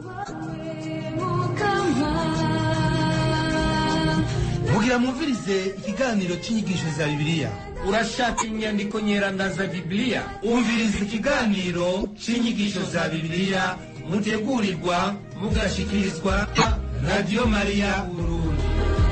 mugira mwumvirize ikiganiro cy'inyigisho za bibiliya urashaka inyandiko nyeranda za bibiliya umviriza ikiganiro cy'inyigisho za bibiliya mutegurirwa mugashikirizwa radiyo mariya burundi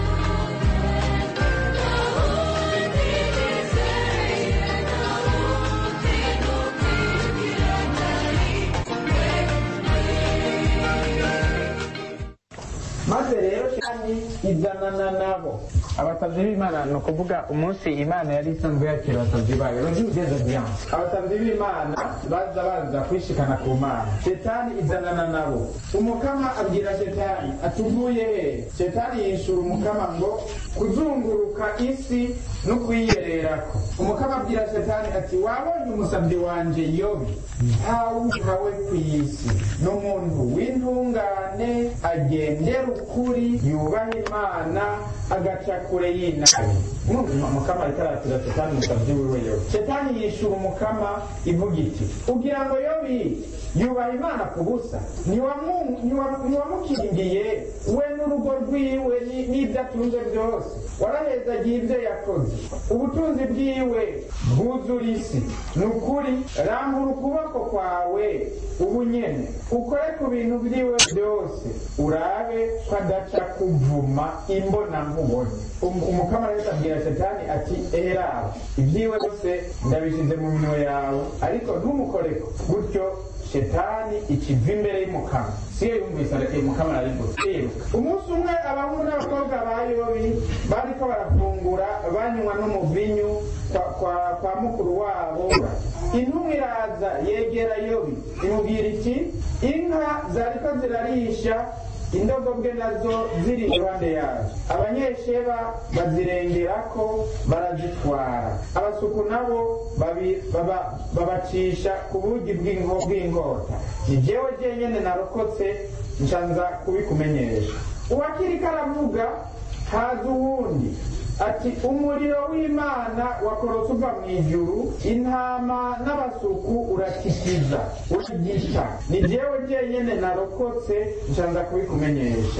maze rero kandi izanana nabo abasabyi b'imana ni ukuvuga umunsi imana yari isanzwe yakira abasabyi bayo bageze byanze abasabyi b'imana baza baza kwishikana ku mana shetani izanana nabo umukama abwira shetani atuvuye he shetani yishura umukama ngo kuzunguruka isi no kuyiyererako umukama abwira shetani ati wabonye umusabyi wanje yobi ntawuhawe ku isi ni umuntu w'intungane agendera ukuri yubaha imana agaca kure y'inabi umukama ariko aratira shetani umusabyi wiwe yobi shetani yishura umukama ivuga iti ugira ngo yobi yubaha imana ku busa ntiwamu- ntiwa- ntiwamukingiye we n'urugo rwiwe ni- n'ibyo atunze byose warahezagiye ibyo yakoze ubutunzi bwiwe bwuzura isi ni ukuri rambura ukuboko kwawe ubu nyene ukore ku bintu byiwe byose urabe ko adaca kuvuma imbona nkubone Um- umukama rero abwira shetani ati eherawe ibyiwe byose ndabishyize mu minwe yawe ariko ntumukoreko gutyo shetani ikiva imbere y'umukama siyo yumvise areke umukama ararigutse yiruka umunsi umwe abahungu n'abakobwa ba yobi bariko barafungura banywa n'umuvinyu kwa, kwa, kwa mukuru wabo intumwa iraza yegera yobi imubwira iti inka zariko zirarisha indogobwe nazo ziri iruhande yazo abanyesheba bazirengerako barazitwara abasuku nabo babi- baba- babacisha ku bugi bw'inko- bw'inkota ni jewe jenyene narokotse nshanza kubikumenyesha uwakiriko aravuga haza uwundi ati umuriro w'imana wakorotse uva mu ijuru intama n'abasuku uratikiza uragisha ni jewe jenyene narokotse nshanza kubikumenyesha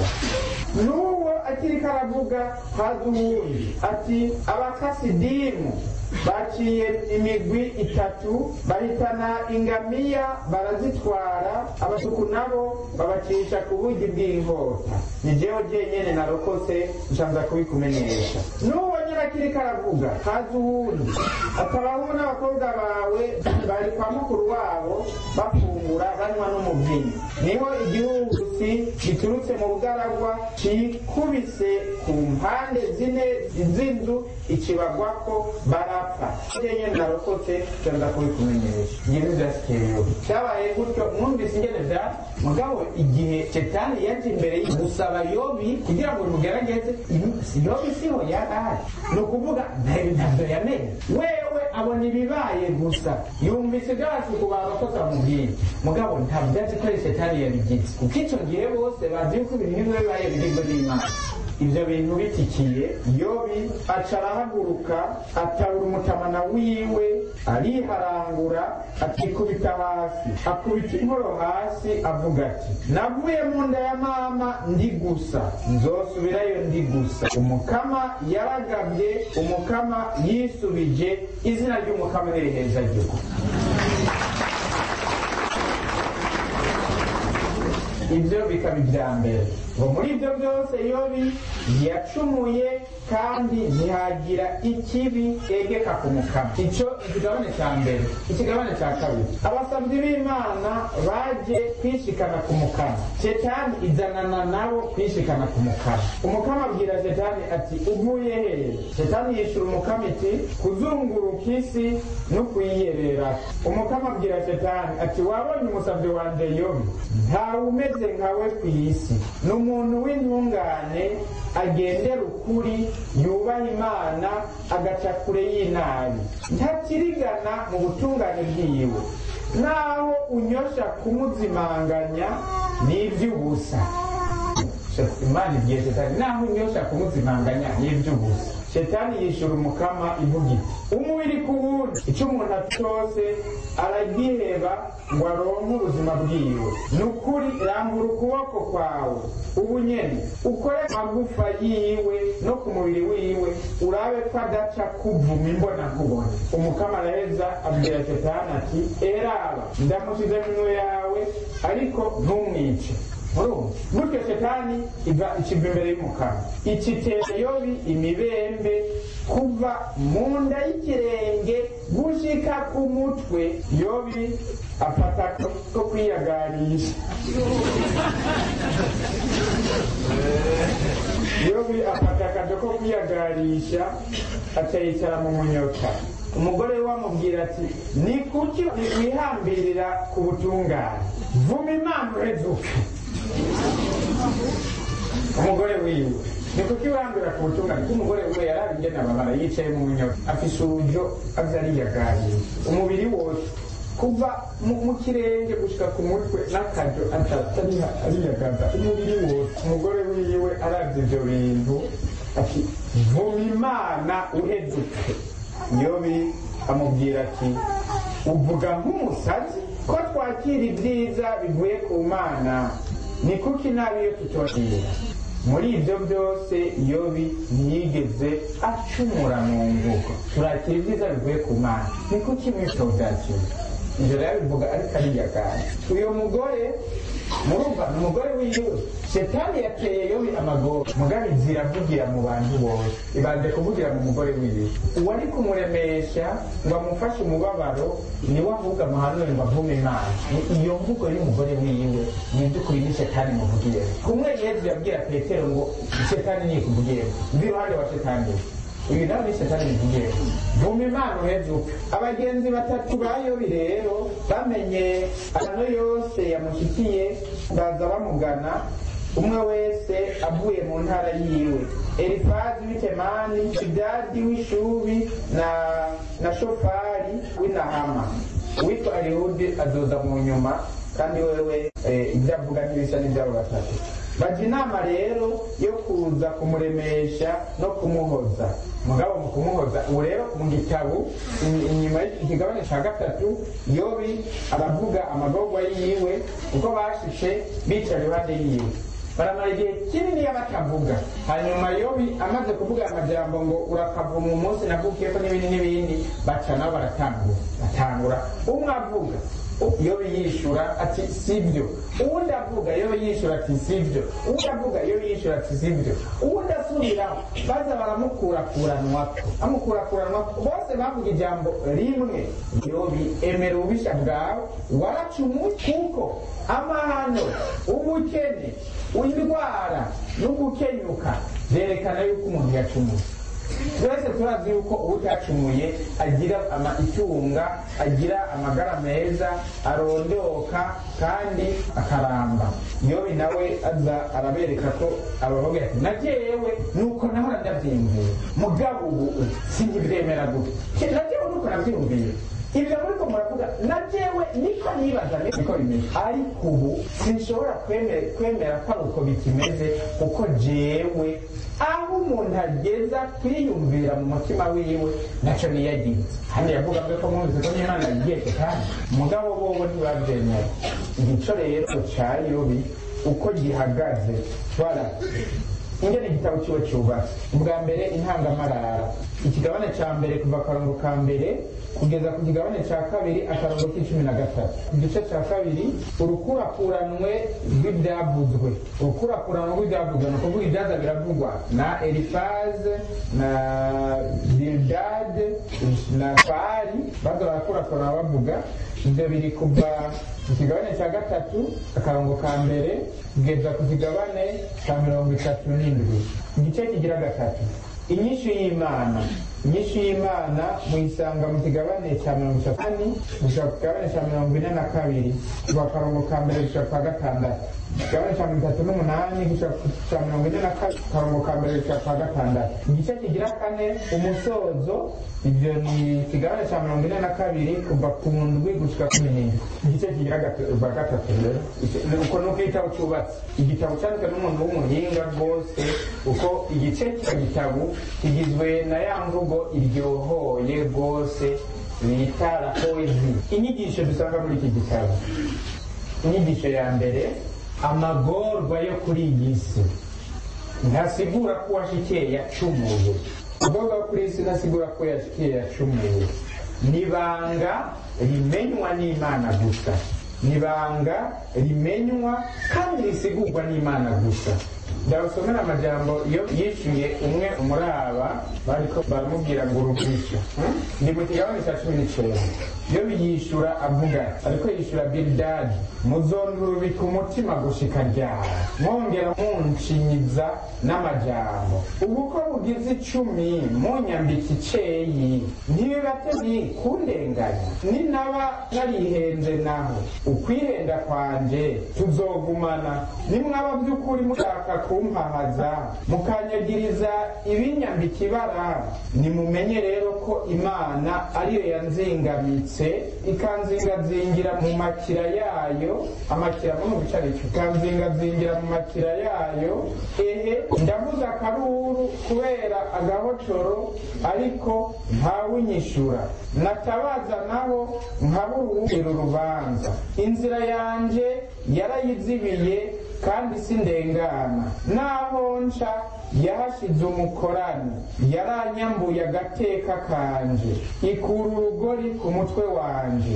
n'uwo akiriko aravuga haza uwundi ati abakasidimu baciye imigwi itatu bahitana ingamiya barazitwara abasuku nabo babacisha ku bugi bw'inkota ni jewe jenyene narokotse nshanza kubikumenyesha n'uwo nyirakiriko aravuga haza uwundi ati abahungu n'abakobwa bawe bari kwa mukuru wabo bafungura banywa n'umuvinyu niho igihuhusi giturutse mu bugaragwa cikubise ku mpande zine z'inzu ikibagwako barapfa jenyene narokotse nshanza kubikumenyesha ngibi vyasikerewe vyabaye gutyo mwumvise ingene vya mugabo igihe shetani yaje imbere y- gusaba yobi kugira ngo bimugerageze ibi- yobi siho yari ari ni ukuvuga nta- ntavyo yamenye wewe abona ibibaye gusa yumvise ivy'abasuku barokotse amubwira mugabo ntabyo azi ko ari shetani yabigize kuko ico gihe bose bazi yuko ibintu bimwe bibaye biribwo n'imana ibyo bintu bitikiye yobi aca arahaguruka atabura umutamana wiwe ariharangura akikubita hasi akubita inkoro hasi avuga ati navuye mu nda ya mama ndi gusa nzosubirayo ndi gusa umukama yaragabye umukama yisubije izina ry'umukama niriheza gihugu ibyo bikaba ibya mbere ngo muri ibyo byose yobi yacumuye kandi ntihagira ikibi egeka ku mukama icyo ikigabane cya mbere ikigabane cya kabiri abasabyi b'imana baje kwishikana ku mukama shetani izanana nabo kwishikana ku mukama umukama abwira shetani ati uvuye hehe shetani yishura umukama iti kuzunguruka isi no kuyiyerera umukama abwira shetani ati wabonye umusabyi wanjye yobi ntawe umeze nkawe ku isi ni umuntu w'intungane agendera ukuri yubaha imana agaca kure y'inabi ntakirigana mu butungane bwiwe naho unyosha kumuzimanganya ni iby'ubusa imana ibwiye shetani naho unyosha kumuzimanganya ni iby'ubusa shetani yishura umukama ivuga iti umubiri ku wundi icyo umuntu afite cyose aragiheba ngo aronke ubuzima bwiwe ni ukuri rambura ukuboko kwawe ubu nyene ukore amagufa yiwe no ku mubiri wiwe urabe ko adaca kuvuma imbona nkubone umukama araheza abwira shetani ati eraba ndamusize minwe yawe ariko ntumwice murumva gutyo shetani iva ikiva imbere y'umukama ikitera yobi imibembe kuva mu nda y'ikirenge gushika ku mutwe yobi afata ko kwiyagarisha yobi afata akazi ko kwiyagarisha akayicara mu munyota umugore we amubwira ati ni kuki wihambirira ku butungane vuma imana uhezuke umugore wiwe ni kuki wihambira ku butungane ko umugore we yari ingene ababara yicaye mu munyota afise urujo aza ariyagaye umubiri wose kuva mu kirenge gushika ku mutwe n'akajo atatariha ariyagaza umubiri wose umugore wiwe aravye ivyo bintu ati vuma imana uhezuke yobi amubwira ati uvuga nk'umusazi ko twakira ibyiza bivuye ku mana ni kuki nabi iyo tutongera muri ibyo byose yobi ntiyigeze acumura mu mvugo turakira ibyiza bivuye ku mana ni kuki mwitozakiwe ibyo rero bivuga ariko ariyagana uyu mugore murumva ni umugore wiwe shetani yateye yobi amagoro mugabe ziravugira mu bantu bose ibanze kuvugira mu mugore wiwe uwari kumuremesha ngo amufashe umubabaro niwe ahubwo amuhanure ngo avume imana iyo mvugo y'umugore wiwe ni iby'ukuri ni shetani muvugiye kumwe yezu yabwira petero ngo shetani nikuvugiye mvi iruhande wa shetani uyu nawe ni shetani muvugiye vuma imana uhezuka abagenzi batatu ba yobi rero bamenye amano yose yamushikiye baza bamugana umwe wese avuye mu ntara yiwe elifazi w'itemani shidadi w'ishubi na na shofari w'inahama uwitwa arihudi azoza mu nyuma kandi wewe ibyo avuga ntibisa n'ibyabo batatu bajya inama rero yo kuza kumuremesha no kumuhoza mugabo mu kumuhoza ubu rero mu gitabo inyuma y'ikigabane cya gatatu yobi aravuga amagorwa yiwe uko bashishe bicara iruhande yiwe baramara igihe kinini batavuga hanyuma yobi amaze kuvuga amajambo ngo urakavuma umunsi navukiyeko n'ibindi n'ibindi baca nabo baratangura batangura umwe avuga yobi yishura ati sibyo uwundi avuga yobi yishura ati sibyo uwundi avuga yobi yishura ati sibyo uwundi asubiraho baza baramukurakuranwako amukurakuranwako bose bavuga ijambo rimwe yobi emera ububisha bwawe waracumuye kuko amahano ubukene indwara no gukenyuka byerekana yuko umuntu yacumuye twese turazi yuko utacumuye agira itunga agira amagara meza arondoka kandi akaramba yobi nawe aza arabereka ko abavuga ati najewe nuko nahora ndabyiyumviye mugabo ubu sinkibyemera gutya najewe nuko nabyiyumviye ibyo muriko muravuga najewe niko nibaza niko bimeze ariko ubu sinshobora kwemera ko ari uko bikimeze kuko jewe aho umuntu ageza kwiyumvira mu mutima wiwe nacyo niyagize hano yavuga ko mwumvise ko n'imana yigiye kandi umugabo bobo ntibabyemera igico rero ca yobi uko gihagaze bara ingene igitabo kiwe cyubatse ubwa mbere intangamarara ikigabane cya mbere kuva akarongo ka mbere kugeza ku kigabane cya kabiri akarongo k'icumi na gatatu igice cya kabiri urukurakuranwe rw'ibyavuzwe urukurakuranwe rw'ibyavuzwe ni ukuvuga ibyaza biravugwa na elifaze na bildade na fari baza barakurakurana bavuga ibyo biri kuva ku kigabane cya gatatu akarongo ka mbere kugeza ku kigabane cya mirongo itatu n'indwi igice kigira gatatu inyishu y'imana inyishu y'imana muyisanga mu kigabane cya mirongo itatu gushika ku kigabane cya mirongo ine na kabiri kuva akarongo ka mbere gushika ku ka gatandatu ikigabane cya mirongo itatu n'umunani gushika ku cya mirongo ine na kabiri akarongo ka mbere gushika ku ka gatandatu igice kigira kane umusozo ibyo ni ikigabane cya mirongo ine na kabiri kuva ku ndwi gushika ku minini igice kigira gatu- ba gatatu rero Icyo- ni uko nuko igitabo cyubatse igitabo cyanditswe n'umuntu w'umuhinga rwose uko igice cy'igitabo kigizwe na ya mvugo iryohoye rwose bita la poezi inyigisho dusanga muri iki gitabo inyigisho ya mbere amagorwa yo kuri iyi si ntasigura ko uwashikiye yacumuye amagorwa yo kuri iyi si ntasigura ko yashikiye yacumuye nibanga rimenywa n'imana gusa nibanga rimenywa kandi risigurwa n'imana gusa ndabasomera amajambo iyo yishyuye umwe muri aba bariko baramubwira ngo urugisha ni mu kigabane cya cumi n'icyenda iyo biyishyura avuga ati, ariko yishyura bilidadi muzondurubika umutima gushika ryara mwongera munshinyiza n'amajambo ubu ko bugize icumi munyambika iceyi ntibibate ni kundenganya ninaba narihenze naho ukwihenda kwanje tuzogumana nimwaba by'ukuri mushaka kumpahaza mukanyagiriza ibinyambika ibara nimumenye rero ko imana ariyo yanzingamitse ikanzingazingira mu makira yayo amakira mu bicarike ikanzingazingira mu makira yayo ehe ndavuze akaruru kubera agahocoro ariko ntawunyishura natabaza nabo nkaburuhira urubanza inzira yanje yarayizibiye kandi sindengana naho nca yahashize umukorani yaranyambuye agateka kanje ikura urugori ku mutwe wanje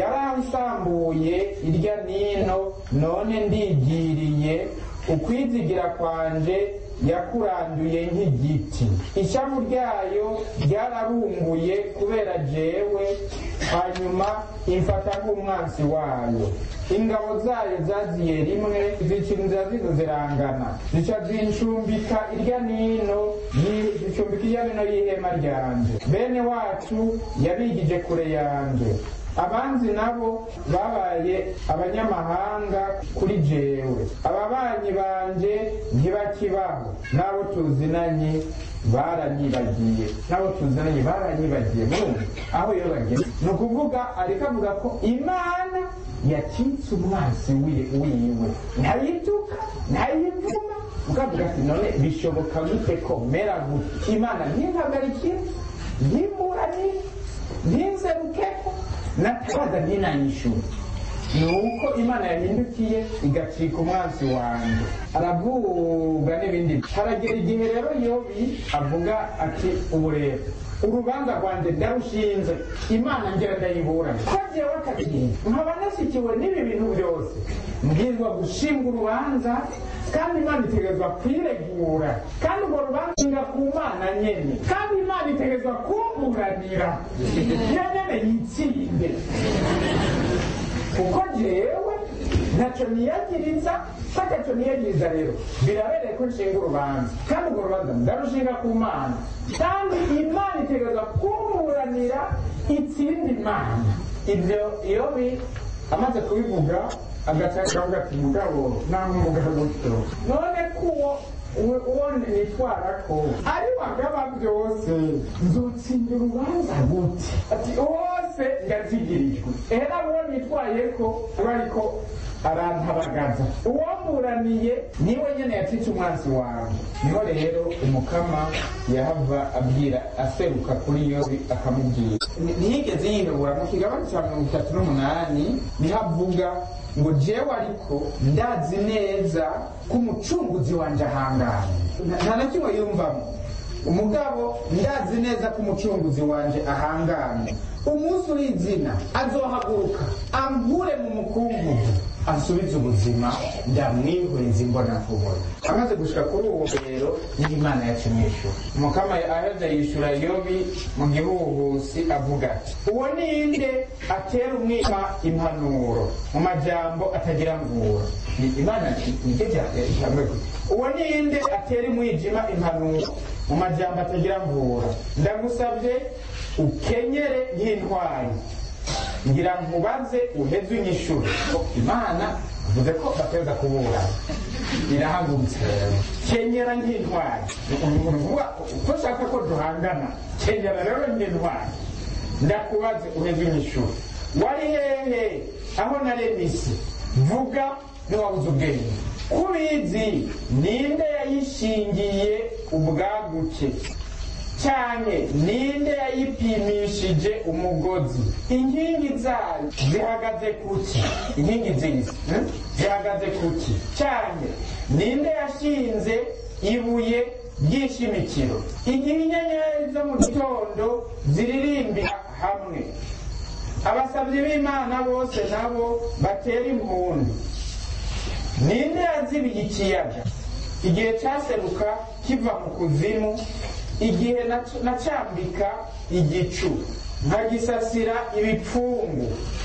yaransambuye irya nino none ndigiriye ukwizigira kwanje yakuranduye nk'igiti ishavu ryayo ryararumbuye kubera jewe hanyuma imfata nk'umwansi wayo ingabo zayo zaziye rimwe zica inzira zizo zirangana zica zincumbika irya nino yi- zicumbika irya nino y'ihema ryanje bene wacu yabigije kure yanje abanzi nabo babaye abanyamahanga kuri jewe ababanyi banje ntibakibaho n'abo tuzinanye baranyibagiye n'abo tuzinanye baranyibagiye murumva aho iyo bageze ni ukuvuga ariko avuga ko imana yacitse umwansi wi- wiwe ntayituka ntayivuma ukavuga ati none bishoboka gute ko mera gute imana ntimpagarikire ntimburanire ntinzerukeko natabaza ntinanyishura ni uko imana yahindukiye igacika umwansi wanjye aravuga n'ibindi haragera igihe rero yobi avuga ati ubu rero urubanza rwanjye ndarushinze imana ngera ndayiburana ko jyewe akagiye nkaba nashyikiwe n'ibi bintu byose mbwirwa gushinga urubanza kandi imana itegerezwa kwiregura kandi urwo rubanza nga ku mana nyene kandi imana itegerezwa kumburanira iyo nyene yitsinde kuko jewe ntacyo niyagiriza ko atacyo niyagiriza rero birabereye ko nshinga urubanza kandi urwo rubanza ndarushinga ku mana kandi imana itegereza kumburanira itsindi mana ibyo iyo bi amaze kubivuga agaca akavuga ati mugabo nanga umugabo gutyo none kuwo uwo nitwara ko ari wagaba byose nzotsinda urubanza gute ati wose ndazigirijwe era uwo nitwaye ko uba ariko arantabagaza uwamburaniye niwe nyene yacitse umwansi wawe niho rero umukama yahava abwira aseruka kuri yobi akamubwira Ni- ntiyigeze yihebura mu kigabane cya mirongo itatu n'umunani niho avuga ngo jewe ariko ndazi neza ko umucunguzi wanje ahanganye Nta- nta na kimwe yumvamo umugabo ndazi neza ko umucunguzi wanje ahanganye umunsi uri izina azohaguruka ambure mu mukungugu asubize ubuzima ndamwihuriza imbona nkubona amaze gushika kuri uwo rero niho imana yacimwishyura umukama aheze yishyura yobi mu gihuhusi avuga ati uwo ninde atera umwima impanuro mu majambo atagira mvura Ni- imana nibyo ijambo uwo ninde atera umwijima impanuro mu majambo atagira mvura ndagusabye ukenyere nk'intwari ngira nkubaze uheze unyishure imana uvuze ko bateza kubura irahagurutse kenyera nk'intwari uvuga ko ushaka ko duhangana kenyera rero nk'intwari ndakubaze uheze unyishure wari hehe aho naremye isi vuga ntiwabuze ubwenge kubizi ninde yayishingiye ubwaguke cyane ninde yayipimishije umugozi inkingi zayo zihagaze kuki inkingi z'isi hmm? zihagaze kuki cyane ninde yashinze ibuye ry'ishimikiro igihe inyenyeri zo mu gitondo ziririmbira hamwe abasabyi b'imana bose nabo batera impundu ninde yazibiye ikiyaga igihe cyaseruka kiva mu kuzimu igihe nac- nacambika igicu nkagisasira ibipfungu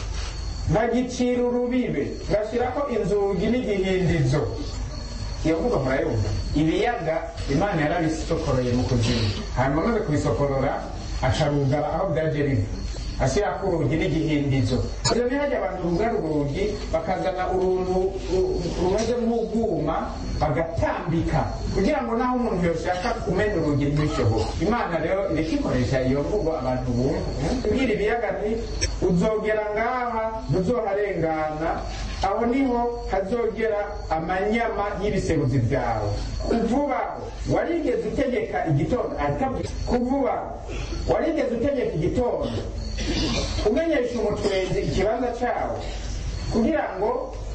nkagicira urubibe ngashyiraho inzugi n'igihindizo iyo mvuga murayumva ibiyaga imana yarabisokoreye mu kuzimu hanyuma amaze kubisokorora acarugara aho bwaje biva ashyirako urugi n'igihindizo ibyo ntihajya abantu rugara urugi bakazana uruntu ru- rumeze nk'ubwuma bagatambika kugira ngo naho umuntu yoshaka kumena urugi ntibishoboke imana rero irikikoresha iyo mvugo abantu bumva kubwira ibiyaga nti uzogera ngaha ntuzoharengana aho niho hazogera amanyama y'ibiseruzi byawe kuvubaho warigeze utegeka igitondo atabwi kuvubaho warigeze utegeka igitondo umenyesha umutwenzi ikibanza cyawo kugira ngo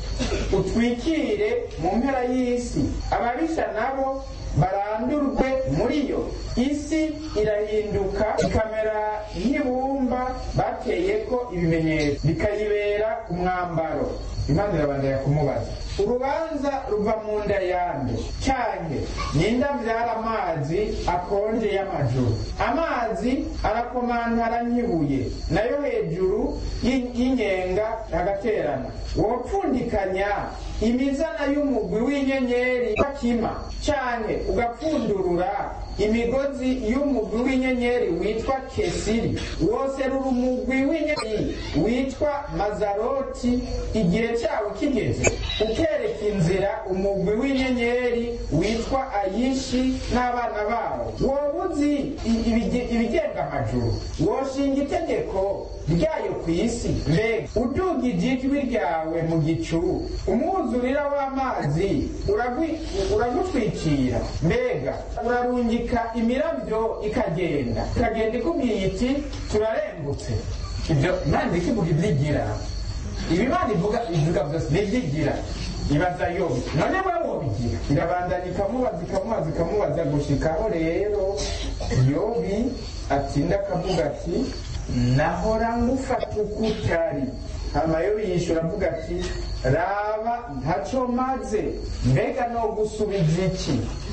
utwikire mu mpera y'isi ababisha nabo barandurwe muri yo isi irahinduka ikamera nk'ibumba bateyeko ibimenyetso bikayibera umwambaro imana irabandanya kumubaza urubanza ruva mu nda yande cyange ninde abyara amazi akonje y'amajuru amazi arakomantara nk'ibuye nayo hejuru y'i- y'inyenga agaterana wopfundikanya imizana y'umugwi w'inyenyeri bakima cyane ugapfundurura imigozi y'umugwi w'inyenyeri witwa kesiri woserura umugwi w'inyenyeri witwa mazaroti igihe cyawo kigeze ukereka inzira umugwi w'inyenyeri witwa ayishi n'abana bawo wowe uzi i- ibige- ibigenga amajuru woshinga itegeko ryayo ku isi mbega udugije ijwi ryawe mu gicu umwuzurira w'amazi uragwi- uragutwikira mbega urarungika imirabyo ikagenda ikagenda ikubwiye iti turarengutse ibyo imana ikivuga ibyigira ibi imana ivuga ivuga byose nibyigira ibaza yobi none we wobigira irabandanya ikamubaza ikamubaza ikamubaza gushikaho rero yobi atsinda akavuga ati nahora ngufata uko utari hama yobi yishyura avuga ati raba ntaco maze mbega no gusubiza iki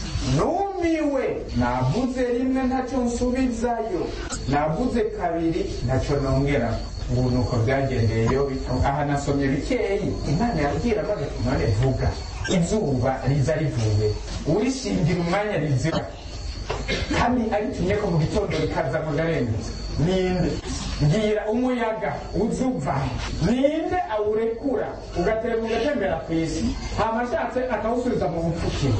numiwe navuze rimwe ntacyo nsubizayo navuze kabiri ntacyo nongera ubu ni uko byagendeye yobi aha nasomye bikeyi imana yabwira maze none vuga izuba riza rivuye urishingira umwanya rizira kandi aritumye ko mu gitondo rikaza ngo ndarengutse ninde mbwira umuyaga uzuva ninde awurekura ugatera ugatembera ku isi hamashatse akawusubiza mu bupfukiro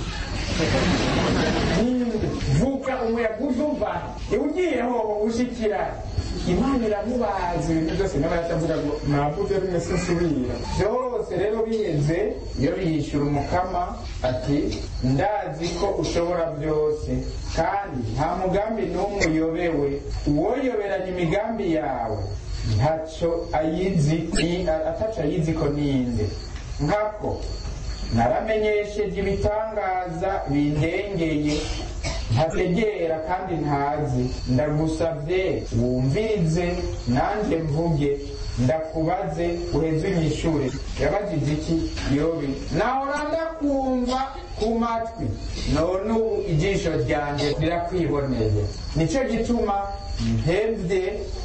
ninde vuga umuyaga uzuva ugiye hoho ushikira imana iramubaza ibintu byose nawe yatavuga ngo navuze rimwe sinsubira byose rero biheze iyo biyishyura umukama ati ndazi ko ushobora byose kandi nta mugambi n'umwe uyobewe uwoyoberanya imigambi yawe ntacyo ayizi ataco ayizi ko ninde nkako naramenyesheje ibitangaza bindengeye ntategera kandi ntazi ndagusabye wumvirize nanjye mvuge ndakubaze uheze unyishure yabajije iki yobi nahora ndakumva ku matwi none ubu ijisho ryanjye rirakwiboneye nicyo gituma mpebye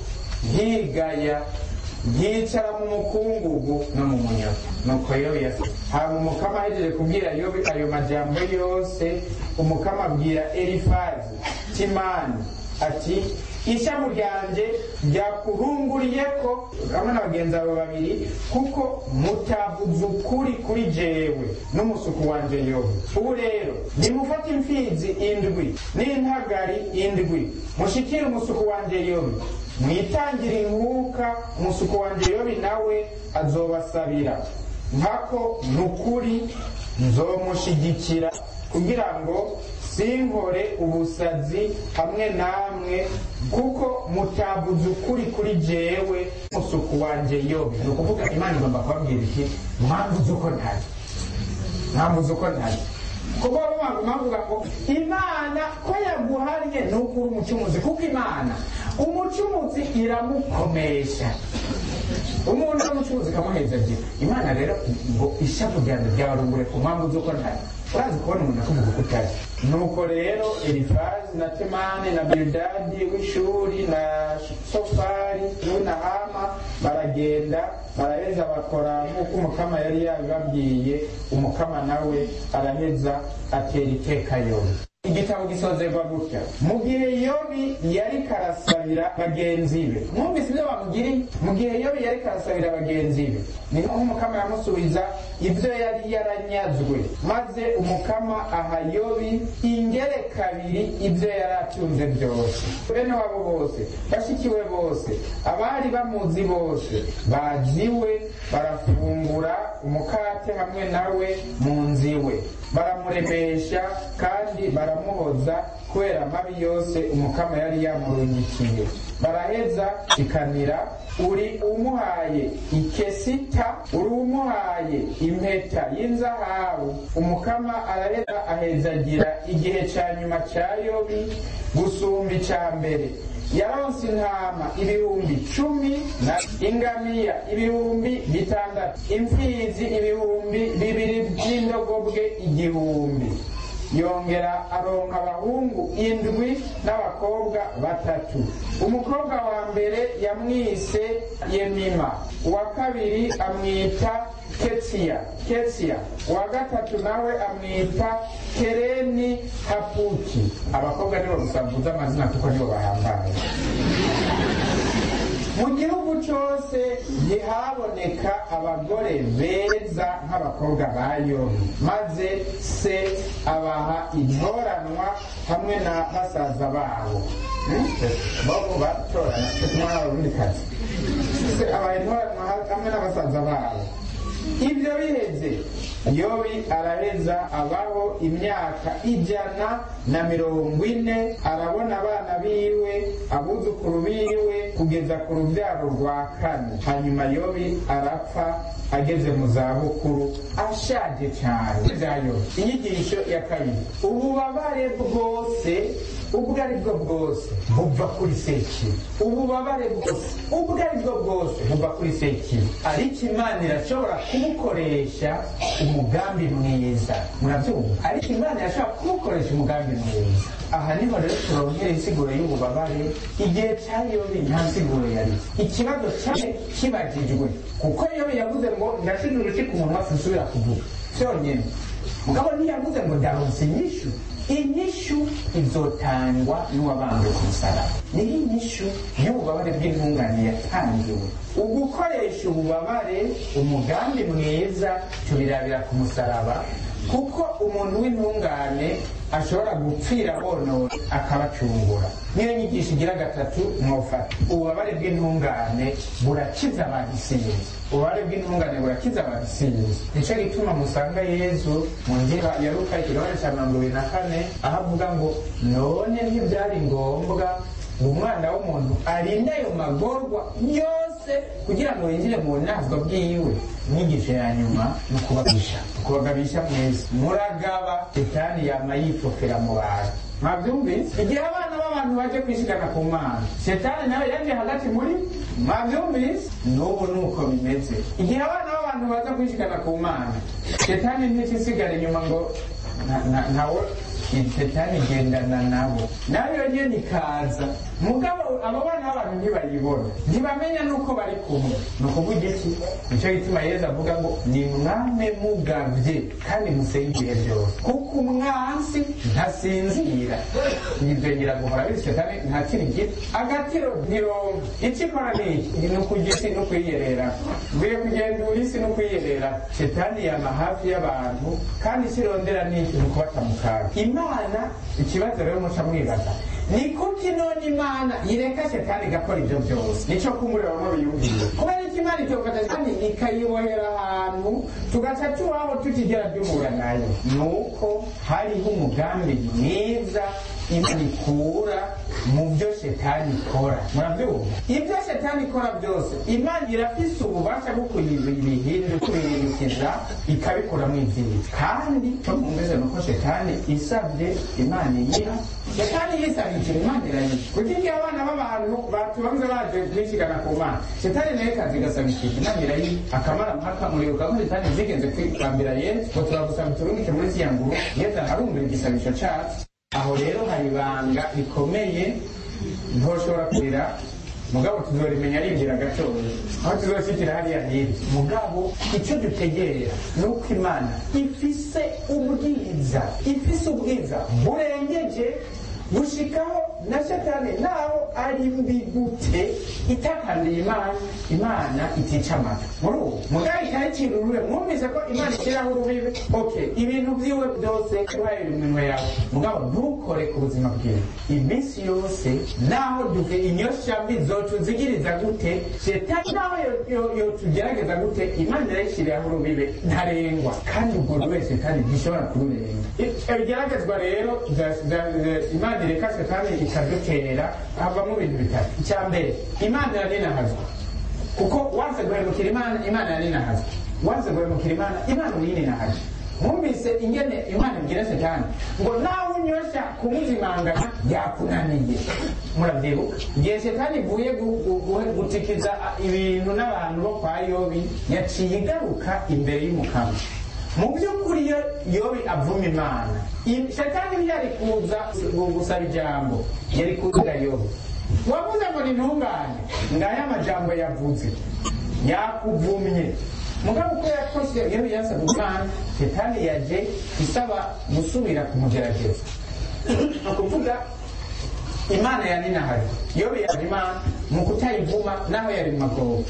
nkigaya yicara mu mukungugu no mu munyago nuko yobi yasa haba umukama ahejeje kubwira yobi ayo majambo yose umukama abwira elifazi timani ati ishavu ryanjye ryakurunguriye ko hamwe na bagenzi abo babiri kuko mutavuze ukuri kuri jewe n'umusuku wanje yobi ubu rero nimufate imfizi indwi n'intagari indwi mushikire umusuku wanje yobi mwitangire inkuka umusuku wanje yobi nawe azobasabira nkako nukuri nzomushigikira kugira ngo sinkore ubusazi hamwe namwe kuko mutabuze ukuri kuri jewe musuku wanje yobe ni ukuvuga imana igomba kubabwira iki mwambuze uko ntari mwambuze uko ntari kuko mwavuga ngo imana ko yaguhariye ni ukuri umucumuzi kuko imana umucumuzi iramukomesha umuntu w'umucuruzi ikamuheza ebyiri imana rero ngo ishavu ryanjye ryabarungure ku mpamvu z'uko ntari urazi kubona umuntu akuvuga uko utari nuko rero elifazi na temani na bildadi w'ishuri na sofari n'unahama baragenda baraheza bakora nk'uko umukama yari yabibabwiye umukama nawe araheza atera iteka yobi igitabo gisozerwa gutya mu gihe yobi yari karasabira bagenzi be mwumvise ibyo bamugiriye mu gihe yobi yari karasabira bagenzi be ni nko umukama yamusubiza ibyo yari yaranyazwe maze umukama aha yobi ingere kabiri ibyo yari atunze byose bene wabo bose bashikiwe bose abari bamuzi bose baziwe barafungura umukate hamwe nawe mu nziwe baramuremesha kandi baramuhoza kubera amabi yose umukama yari yamurungikiye baraheza ikanira uri umuhaye ikesita uri umuhaye impeta y'inzahabu umukama araheza ahezagira igihe cya nyuma cya yobi gusumba icya mbere yaronse intama ibihumbi cumi na ingamiya ibihumbi bitandatu imfizi ibihumbi bibiri by'indogobwe igihumbi yongera aronka abahungu indwi n'abakobwa batatu umukobwa wa mbere yamwise yemima uwa kabiri amwita ketsiya ketsiya uwa gatatu nawe amwita kereni hapuki abakobwa nibo gusa mvuze amazina kuko nibo bahambaye mu gihugu cyose ntihaboneka abagore beza nk'abakobwa ba yobi maze se abaha intoranwa hamwe na basaza babo bobo batorana umwana w'urundi kazi se abaha intoranwa hamwe na basaza babo ibyo biheze yobi araheza abaho imyaka ijana na mirongo ine arabona abana biwe abuzukuru biwe kugeza ku rubyaro rwa kane hanyuma yobi arapfa ageze mu zabukuru ashaje cyane bya yobi inyigisho ya kabiri ububabare bwose ubwo ari bwo bwose buva kuri sekibi ububabare bwose ubwo ari bwo bwose buva kuri sekibi ariko imana irashobora kubukoresha umugambi mwiza murabyumva ariko imana irashobora kubukoresha umugambi mwiza aha niho rero turongera insiguro y'ububabare igihe cya yobi nta nsiguro yari ikibazo cyane kibajijwe kuko yobi yavuze ngo ndashize uruti ku munwa sinsubira kuvuga cyonyine mugabo ntiyavuze ngo ndaronse inyishu inyishu izotangwa n'uwabambwe ku musaraba niho inyishu y'ububabare bw'intungane yatangiwe ugukoresha ububabare umugambi mwiza tubirabira ku musaraba kuko umuntu w'intungane ashobora gupfira bonone akabacungura niyo nyigisho igira gatatu mwofata ububabare bw'intungane burakiza abantu isinzi ububabare bw'intungane burakiza abantu isinzi nicyo gituma musanga yezu mu ngira ya luka ikigabane cya mirongo ibiri na kane aho avuga ngo none ntibyari ngombwa ngo umwana w'umuntu arinde ayo magorwa yose byose kugira ngo winjire mu bunazwa bwiwe inyigisho ya nyuma ni ukubagabisha ukubagabisha mwese muragaba shetani yama yifokera mu bantu mwabyumvise igihe abana b'abantu baje kwishigana ku mana shetani nawe yaje hagati muri mwabyumvise n'ubu ni uko bimeze igihe abana b'abantu baza kwishigana ku mana shetani ntikisigara inyuma ngo na- na- nawe shetani igendana nabo nayo nyene ikaza mugabo abo bana b'abantu ntibayibona ntibamenya n'uko bari kumwe ni ukuvuga iki nicyo gituma yezu avuga ngo ni mwame mugavye kandi musenge ibihe byose kuko umwansi ntasinzira nibyo nyiraguhora bityo shetani nta kindi giti agatiro ntironka icyo ikora ni iki ni ukugisi no kwiyerera ngwiye kugendura isi no kwiyerera shetani yama hafi y'abantu kandi ikirondera ni iki ni ukubata mu kaga imana ikibazo rero muca mwibaza ni kuki none imana ireka shetani igakora ibyo byose nicyo kumureba bamwe biyumviye kubera iki imana itofata shetani ikayibohera ahantu tugaca tubaho tutigera duhura nayo ni uko hariho umugambi mwiza imana ikura mu byo shetani ikora murabyumva ibyo shetani ikora byose imana irafise ububasha bwo kuyibihindu kubihindukiza ikabikuramo ibyiza kandi cyo mwumvise ni uko shetani isabye imana iyiha shetani yisabikira imana irayiha kuko igihe abana b'abantu batubanze baje kwishigana ku mana shetani nayo ikaza igasabikira imana irayiha akamara mpaka muribuka ko shetani zigenze kwambira yesu ngo turagusaba turungike muri ziriya nguru yesu arumvira igisabisho cyacu aho rero hari ibanga rikomeye ntoshobora kurira mugabo tuzorimenya arindira gatoya aho tuzoshyikira hariya hirya mugabo icyo dutegerera ni uko imana ifise ubwiza ifise ubwiza burengeje gushikaho na shetani naho ari mbi gute itakandiye imana imana itica amata muri ubu mugabo ikayicira urure mwumvise ko imana ishyiraho urubibe ok ibintu byiwe byose uhaye iminwe yawe mugabo ntukore ku buzima bwiwe iminsi yose naho duke inyosha mbi zotuzigiriza gute shetani naho yo- yo- yotugerageza gute imana irayishyiriraho urubibe ntarengwa kandi ubwo buri wese kandi ntishobora kururenga I- ibigeragezwa rero za- za- za- imana ireka shetani ikadutera havamo ibintu bitatu icya mbere imana iraninahazwa kuko wanze guhemukira imana imana yaninahazwa wanze guhemukira imana imana uyininahazwa mwumvise ingene imana ibwira shetani ngo nawe unyosha kumuzimangana yakunaniye murabyibuka igihe shetani ivuye gu- gu- gu- gutikiza ibintu n'abantu bo kwa yobi yaciye igaruka imbere y'umukama mu by'ukuri iyo yobi avuma imana i- shetani ntiyari kuza gu- gusaba ijambo yari kuvuga yobi wavuze ngo ni ntungane ngaya amajambo yavuze yakuvumye mugabo uko yakoze iyo yasabye imana shetani yaje isaba gusubira kumugerageza ni ukuvuga imana yaninahari yobi yaje imana mu kutayivuma naho yari mu magobo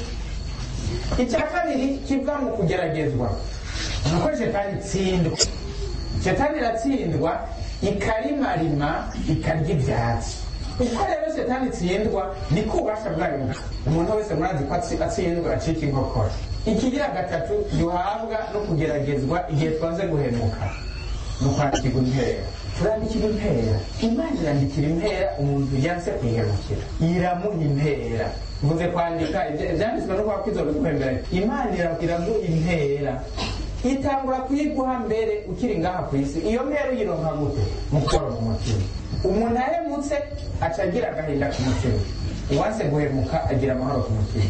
icya kabiri kiva mu kugeragezwa ni uko shetani itsindwa shetani iratsindwa ikarimarima ikarya ibyatsi uko rero shetani itsindwa ni ko ububasha bwayo buke. umuntu wese murazi ko atsi- atsindwa acika inkokora ikigira gatatu duhabwa no kugeragezwa igihe twaze guhemuka ni ukwandikirwa impera turandikira impera imana irandikira impera umuntu yanse kwihemukira iramuha impera mvuze kwandika ibya- ibyanditswe no kuba kwizora guhembera imana ira- iraguha impera itangura kuyiguha mbere ukiri ngaha ku isi iyo mpera uyironka gute mu kubara mu mutima umuntu ahemutse aca agira agahinda ku mutima uwanse guhemuka agira amahoro ku mutima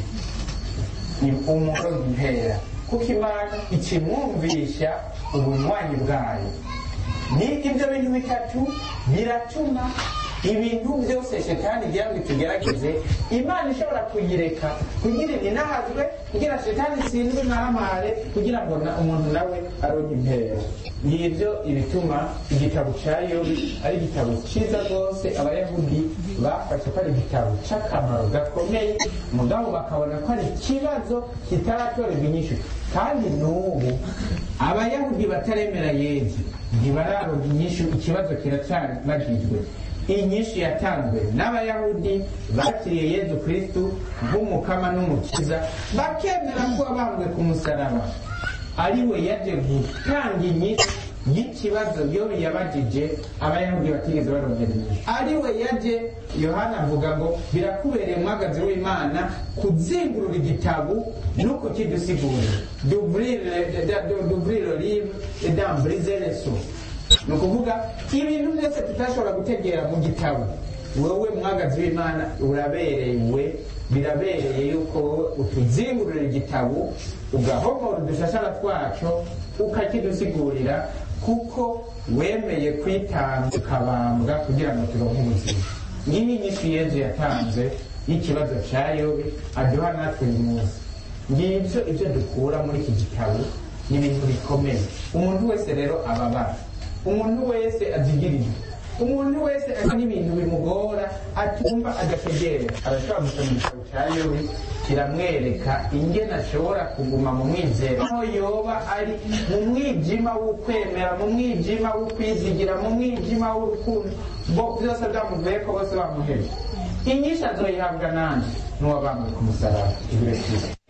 ni umuco impera kuko imana ikimwumvisha ubunywanyi bwayo ni ibyo bintu bitatu biratuma ibintu byose shetani igira ngo itugerageze imana ishobora kuyireka kugira inahazwe kugira shetani itsindwe ntahamare kugira ngo na- umuntu nawe aronke impera ngibyo ibituma igitabo cya yobi ari igitabo cyiza rwose abayahudi bafashe ko ari igitabo cy'akamaro gakomeye mugabo bakabona ko ari ikibazo kitaratorerwa inyishu kandi n'ubu abayahudi bataremera yezu ntibararonka inyishu ikibazo kiracyabagijwe inyishu yatanzwe n'abayahudi bakiriye yezu kristu nk'umukama n'umukiza bakemera ko abambwe ku musaraba ari we yaje gutanga inyishu y'ikibazo yobu yabajije abayahudi batigeze barongera inyishu ari we yaje yohana avuga ngo birakubereye umwagazi w'imana kuzingurura igitabu no kukidusigurira duvrire livre et d'embrise les sous ni ukuvuga ibintu byose tutashobora gutegera mu gitabo wowe mwagazi w'imana uraberewe birabereye yuko wowe utuzingurira igitabo ugahomora udushashara twacyo ukakidusigurira kuko wemeye kwitanga ukabambwa kugira ngo turonke ubuzima ngiyi nyinshi yezu yatanze y'ikibazo cya yobe aduha natwe uyu munsi ngibyo ibyo dukura muri iki gitabo ni ibintu bikomeye umuntu wese rero ababara umuntu wese azigirira umuntu wese ari n'ibintu bimugora atumva adategerera arashobora gusoma igitabo cya yobe kiramwereka ingene ashobora kuguma mu mwizero aho yoba ari mu mwijima w'ukwemera mu mwijima w'ukwizigira mu mwijima w'urukundo bo byose byamuvuye ko bose bamuheje inyinshi azoyihabwa nanje n'uwabambwe ku musaraba ibiro cyiza